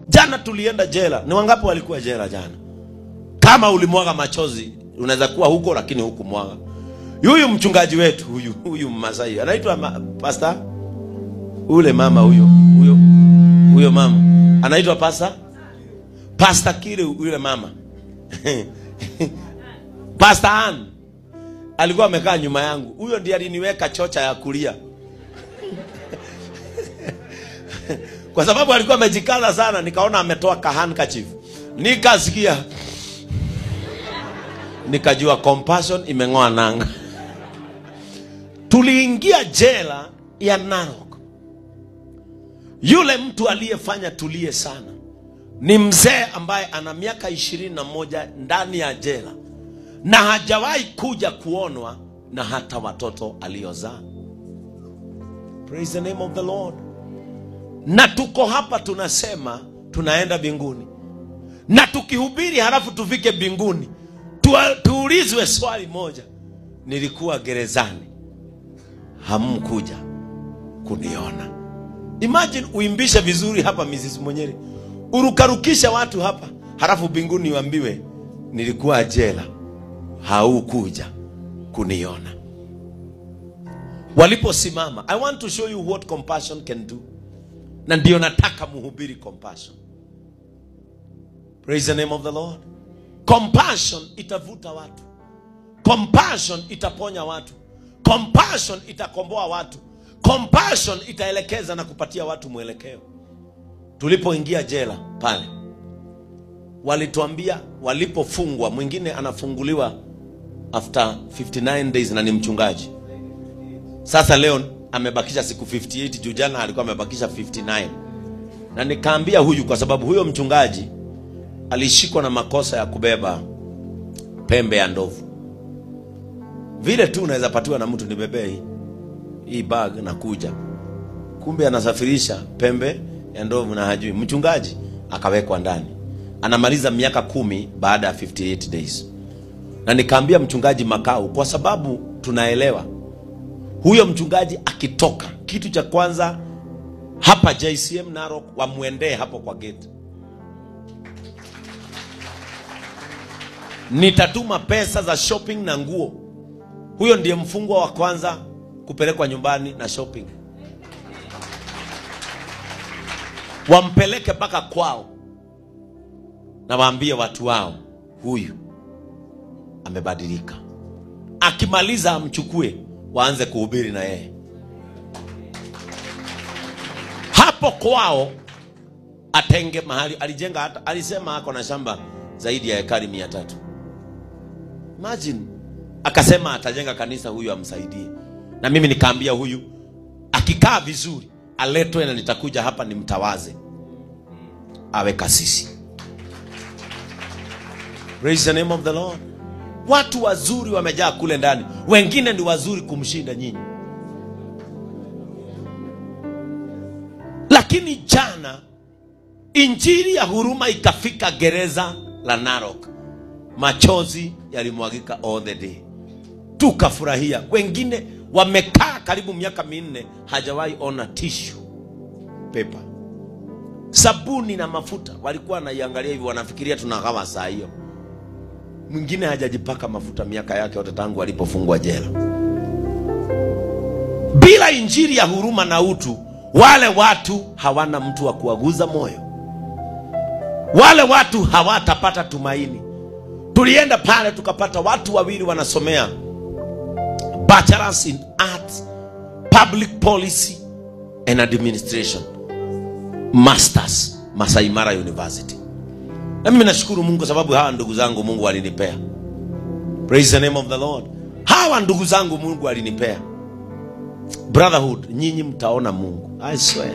Jana tulienda jela. Ni wangapi walikuwa jela jana? Kama ulimwaga machozi, unaweza kuwa huko lakini huku mwaga. Huyu mchungaji wetu huyu huyu Masai anaitwa ma, pastor ule mama huyo huyo huyo mama anaitwa pastor pastor kile yule mama pastor Ann alikuwa amekaa nyuma yangu. Huyo ndiye aliniweka chocha ya kulia kwa sababu alikuwa amejikaza sana, nikaona ametoa ka handkerchief, nikasikia, nikajua compassion imeng'oa nanga. Tuliingia jela ya Narok. Yule mtu aliyefanya tulie sana ni mzee ambaye ana miaka ishirini na moja ndani ya jela na hajawahi kuja kuonwa na hata watoto aliozaa. Praise the name of the Lord na tuko hapa tunasema tunaenda mbinguni, na tukihubiri halafu tufike mbinguni tua- tuulizwe swali moja, nilikuwa gerezani, hamkuja kuniona. Imagine uimbishe vizuri hapa Mrs. Mwenyeri, urukarukisha watu hapa, halafu mbinguni uambiwe nilikuwa jela, haukuja kuniona. Waliposimama, I want to show you what compassion can do na ndio nataka muhubiri compassion. Praise the name of the Lord. Compassion itavuta watu, compassion itaponya watu, compassion itakomboa watu, compassion itaelekeza na kupatia watu mwelekeo. Tulipoingia jela pale, walituambia walipofungwa, mwingine anafunguliwa after 59 days na ni mchungaji sasa leo amebakisha siku 58 juu jana alikuwa amebakisha 59 na nikaambia huyu kwa sababu huyo mchungaji alishikwa na makosa ya kubeba pembe ya ndovu vile tu unaweza patiwa na mtu nibebee hii hii bag na kuja kumbe anasafirisha pembe ya ndovu na hajui mchungaji akawekwa ndani anamaliza miaka kumi baada ya 58 days na nikaambia mchungaji makao kwa sababu tunaelewa huyo mchungaji akitoka, kitu cha kwanza hapa JCM Narok wamwendee hapo kwa gate. Nitatuma pesa za shopping na nguo. Huyo ndiye mfungwa wa kwanza kupelekwa nyumbani na shopping, wampeleke mpaka kwao na waambie watu wao, huyu amebadilika. Akimaliza amchukue waanze kuhubiri na yeye hapo kwao. Atenge mahali alijenga, hata alisema ako na shamba zaidi ya ekari mia tatu. Imagine, akasema atajenga kanisa, huyu amsaidie. Na mimi nikaambia huyu akikaa vizuri aletwe na nitakuja hapa nimtawaze awe kasisi. Praise the name of the Lord. Watu wazuri wamejaa kule ndani, wengine ni wazuri kumshinda nyinyi. Lakini jana injili ya huruma ikafika gereza la Narok, machozi yalimwagika all the day, tukafurahia. Wengine wamekaa karibu miaka minne hajawahi ona tissue paper, sabuni na mafuta, walikuwa wanaiangalia hivi, wanafikiria tunagawa saa hiyo mwingine hajajipaka mafuta miaka yake yote tangu alipofungwa jela. Bila injili ya huruma na utu, wale watu hawana mtu wa kuwaguza moyo, wale watu hawatapata tumaini. Tulienda pale tukapata watu wawili wanasomea bachelors in arts, public policy and administration, masters Masai Mara University. Na mimi nashukuru Mungu kwa sababu hawa ndugu zangu Mungu alinipea. Praise the name of the Lord. Hawa ndugu zangu Mungu alinipea. Brotherhood, nyinyi mtaona Mungu. I swear.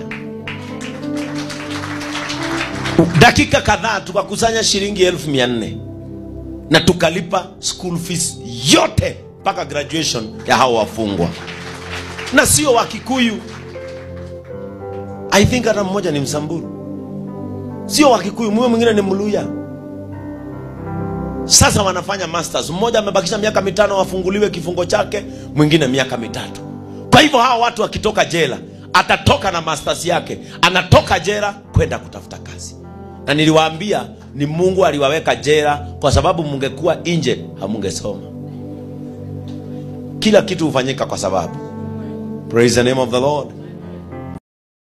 Dakika kadhaa tukakusanya shilingi elfu mia nne na tukalipa school fees yote mpaka graduation ya hao wafungwa, na sio wa Kikuyu. I think hata mmoja ni Msamburu sio wa Kikuyu, mwe mwingine ni Mluya. Sasa wanafanya masters, mmoja amebakisha miaka mitano wafunguliwe kifungo chake, mwingine miaka mitatu. Kwa hivyo hawa watu wakitoka jela, atatoka na masters yake, anatoka jela kwenda kutafuta kazi. na niliwaambia ni mungu aliwaweka jela kwa sababu mungekuwa nje hamungesoma kila kitu hufanyika kwa sababu praise the name of the lord